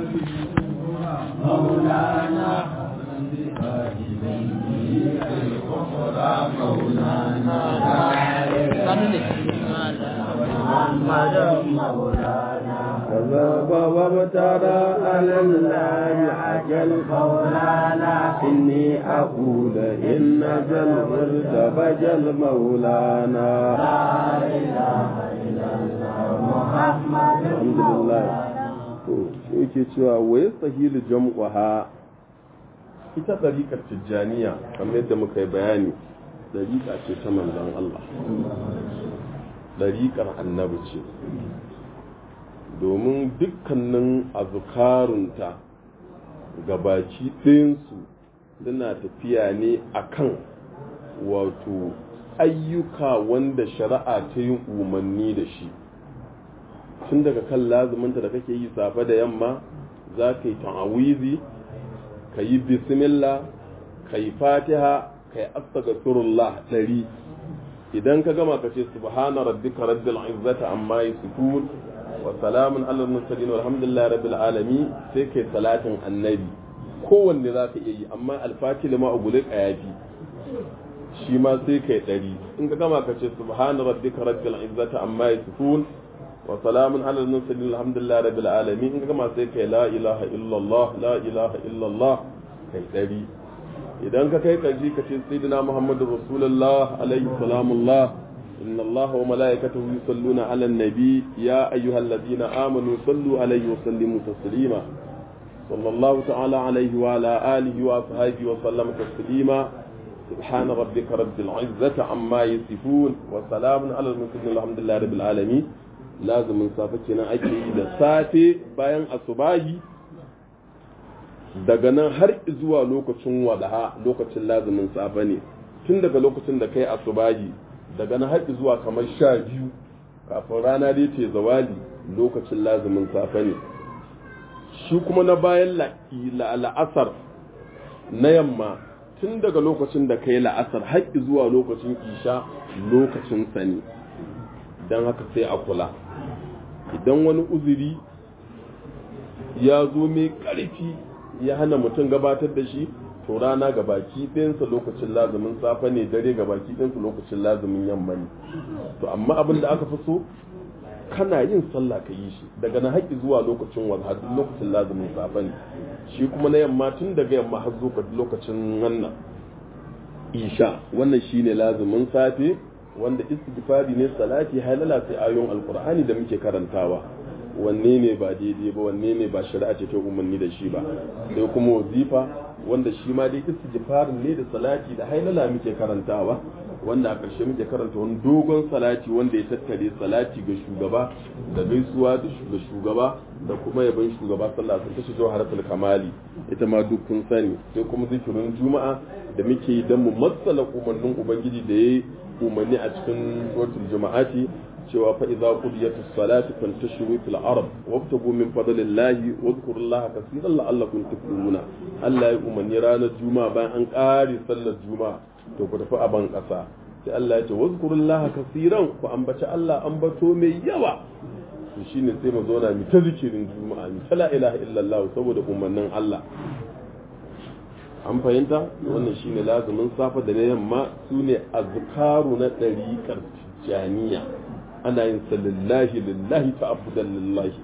مولانا كذب وابترى على الله عجل مولانا إني أقول إن جل ارتبج المولانا لا إله إلا الله محمد الحمد لله yake cewa wa yastahilu jam'uha ita ɗariƙar tijjaniya kamar yadda muka yi bayani ɗariƙa ce ta manzon Allah ɗariƙar annabi ce domin dukkanin azukarunta gabaci ɗinsu suna tafiya ne akan wato ayyuka wanda shari'a ta yi umarni da shi tun daga kan lazuminta da kake yi safe da yamma za ka yi ta'awizi ka yi bismillah ka yi fatiha ka yi astaghfirullah ɗari idan ka gama ka ce subhana rabbika rabbil izzati amma yasifun wa salamun alal mursalin walhamdulillahi rabbil alamin sai kai salatin annabi kowanne za ka iya yi amma alfati lima ugule yafi shi ma sai kai ɗari in ka gama ka ce subhana rabbika rabbil izzati amma yasifun wa salamun alal mursalin alhamdulillahi rabbil alamin in ka gama sai kai la ilaha illallah la ilaha illallah kai ɗari idan ka kai kaji ka ce sayyidina muhammadu rasulullah alaihi salamullah inna allah wa malaikatahu yusalluna ala nabi ya ayyuhalladhina amanu sallu alaihi wa sallimu taslima sallallahu ta'ala alaihi wa ala alihi wa ashabihi wa sallam taslima سبحان ربك رب العزة عما يصفون وسلام على المرسلين الحمد لله رب العالمين لازم من صافتنا أكيد da safe bayan asubahi daga nan har zuwa lokacin wadaha lokacin lazumin safe ne tun daga lokacin da kai asubahi daga nan har zuwa kamar sha biyu kafin rana dai ce zawali lokacin lazumin safe ne shi kuma na bayan la'asar na yamma tun daga lokacin da kai la'asar har zuwa lokacin isha lokacin sani don haka sai a kula idan wani uzuri ya zo mai ƙarfi ya hana mutum gabatar da shi to rana ga baki ɗinsa lokacin lazumin safe ne dare ga baki ɗinsa lokacin lazumin yamma ne to amma abin da aka fi so kana yin sallah ka yi shi daga na haƙi zuwa lokacin wadha lokacin lazumin safe ne shi kuma na yamma tun daga yamma har zuwa lokacin wannan isha wannan shine lazumin safe wanda istighfari ne salati halala sai ayoyin alqur'ani da muke karantawa wanne ne ba daidai ba wanne ne ba shari'a ce ta umarni da shi ba sai kuma wazifa wanda shi ma dai istighfar ne da salati da hailala muke karantawa wanda a ƙarshe muke karanta wani dogon salati wanda ya tattare salati ga shugaba da gaisuwa ga shugaba da kuma yaban shugaba sallah sun tashi zuwa harkar kamali ita ma duk kun sani sai kuma zikirin juma'a da muke yi don mu matsala umarnin ubangiji da ya yi umarni a cikin suratul juma'ati cewa fa idza qudiyatus salatu fantashiru fil ard wabtagu min fadlillahi wadhkurullaha kaseeran la'allakum tuflihuna Allah ya umarni ranar juma'a bayan an ƙare sallar juma'a to ku tafi a ban ƙasa sai Allah ya ce wadhkurullaha kaseeran ku ambaci Allah ambato mai yawa to shine sai mu zauna mu ta zikirin juma'a mu ta la ilaha illallah saboda umarnin Allah an fahimta wannan shine lazumin safa da na yamma sune azkaru na ɗariƙar tijaniya ana yin sa lillahi lillahi ta'abbudan lillahi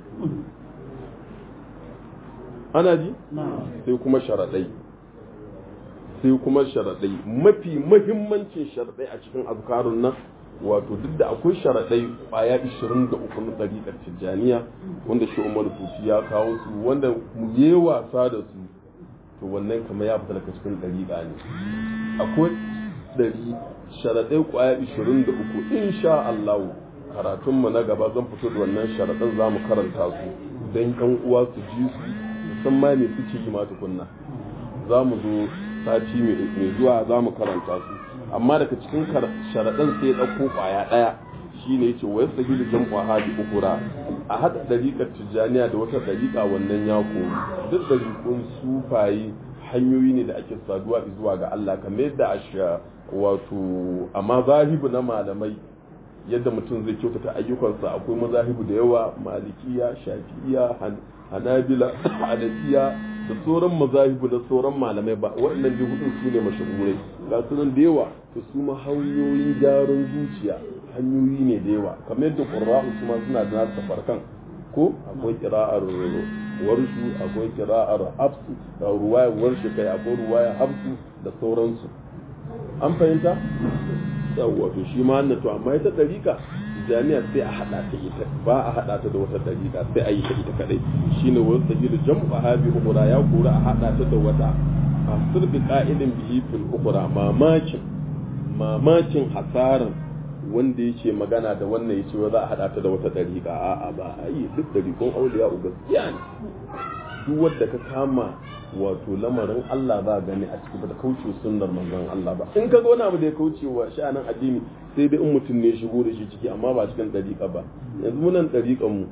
ana ji sai kuma sharaɗai sai kuma sharaɗai mafi mahimmancin sharaɗai a cikin azkarun nan wato duk da akwai sharaɗai ƙwaya 23 na ɗariƙar tijjaniya wanda shi umar fufi ya kawo su wanda mu yi wasa da su to wannan kamar ya fita daga cikin ɗariƙa ne akwai ɗari sharaɗai ƙwaya 23 insha Allah karatunmu na gaba zan fito da wannan sharaɗin za mu karanta su don ƴan uwa su ji su san ma me suke yi ma tukunna za mu zo sati mai zuwa za mu karanta su amma daga cikin sharaɗin sai ya ɗauko ƙwaya ɗaya shine yace wa yastahilu jam'u hadi ukura a hada dariƙar tijjaniya da wata dariƙa wannan ya koyi duk dariƙun sufaye hanyoyi ne da ake saduwa zuwa ga Allah kamar yadda a wato a mazahibu na malamai yadda mutum zai kyautata ayyukansa akwai mazahibu da yawa malikiya shafi'iya hanabila hanafiya da sauran mazahibu da sauran malamai ba waɗannan dai hudun su ne mashahurai ga su nan da yawa to su ma hanyoyin gyaran zuciya hanyoyi ne da yawa kamar yadda ƙurra'u su ma suna da nasu farkan ko akwai kira'ar warshu akwai kira'ar hafsu da ruwaya warshu kai akwai ruwaya hafsu da sauransu an fahimta yawwa to shi ma to amma ita ɗarika jami'a sai a haɗa ta ita ba a haɗa ta da wata ɗarika sai a yi ta ita kaɗai shine wasu sahilu jam'u habi ukura ya kura a haɗa ta da wata a sirbi ka'idin bihi fil ukura mamakin mamakin hasaran wanda yake magana da wannan ya ce za a haɗa ta da wata ɗariƙa a'a ba a yi duk ɗariƙon auliya gaskiya ne duk wanda ka kama wato lamarin Allah za gani a ciki ba da kauce sunnar manzon Allah ba in ka ga wani abu da ya kauce wa sha'anin addini sai dai in mutum ne shigo da shi ciki amma ba cikin ɗariƙa ba yanzu munan ɗariƙan mu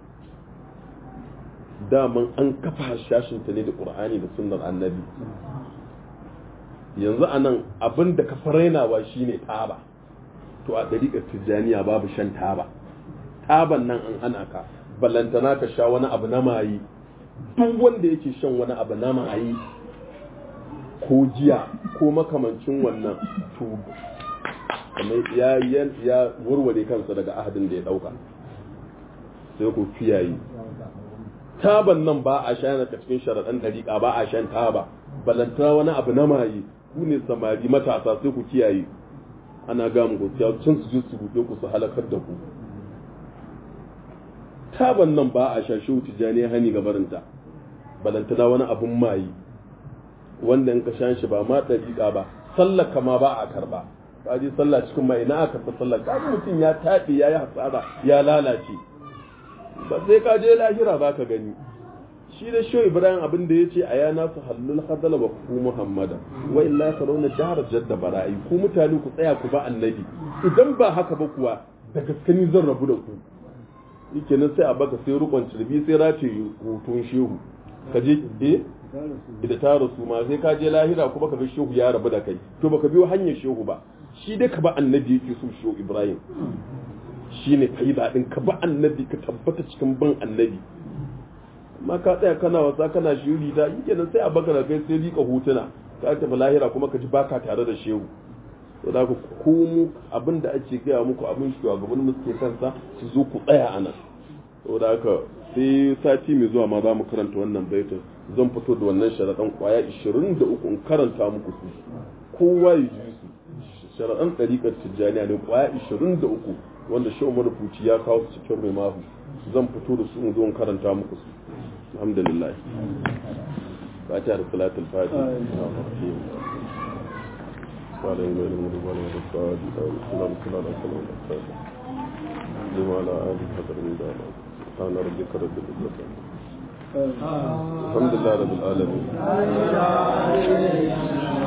daman an kafa shashin ta ne da Qur'ani da sunnar annabi yanzu anan abin da ka farainawa shine taba to a ɗariƙar tijjaniya babu shan taba taban nan an hana ka ballantana ka sha wani abu na mayi duk wanda yake shan wani abu na mayi ko jiya ko makamancin wannan to kamar ya ya warware kansa daga ahadin da ya ɗauka sai ku kiyaye taban nan ba a sha daga cikin sharaɗan ɗariƙa ba a shan taba ballantana wani abu na mayi ku ne samari matasa sai ku kiyaye ana ga mu gaskiya can su je su rufe ku su halakar da ku taban nan ba a shashe tijani hani ga barinta balantana wani abun mayi wanda in ka shan shi ba ma dariƙa ba sallar kama ba a karba ka ji sallah cikin mai ina aka fi sallar ka mutum ya tafi ya yi hasara ya lalace ba sai ka je lahira ba ka gani shi da shi ibrahim abin da ya ce a yana su hallul hadala wa ku muhammada wa illa tarawna jahar jadda bara'i ku mutane ku tsaya ku ba annabi idan ba haka ba kuwa da gaskani zan rabu da ku yake nan sai a baka sai rukun cirbi sai race hutun shehu ka je eh da ta rasu ma sai ka je lahira kuma ka ga shehu ya rabu da kai to baka biyo hanyar shehu ba shi dai ka ba annabi yake so shehu ibrahim shine faida din ka ba annabi ka tabbata cikin ban annabi amma ka tsaya kana wasa kana shiri ta yi kenan sai a baka da kai sai rika hutuna ka tafi lahira kuma ka ji baka tare da shehu to da ku komo abin da ake gaya muku abin shugaban mu suke kansa su zo ku tsaya a nan to da haka sai sati mai zuwa ma za mu karanta wannan baitin zan fito da wannan sharaɗan kwaya 23 in karanta muku su kowa ya ji su sharaɗan ɗariƙar tijjaniya ne kwaya 23 wanda shi umar fuci ya kawo su cikin rimahu zan fito da su in zo in karanta muku su alhamdulillah fatiha da salatul fatiha قال إن المغضوب عليهم الضالين اللهم صل على سيدنا محمد لما على آله قدر من دار سبحان ربك رب العزة الحمد لله رب العالمين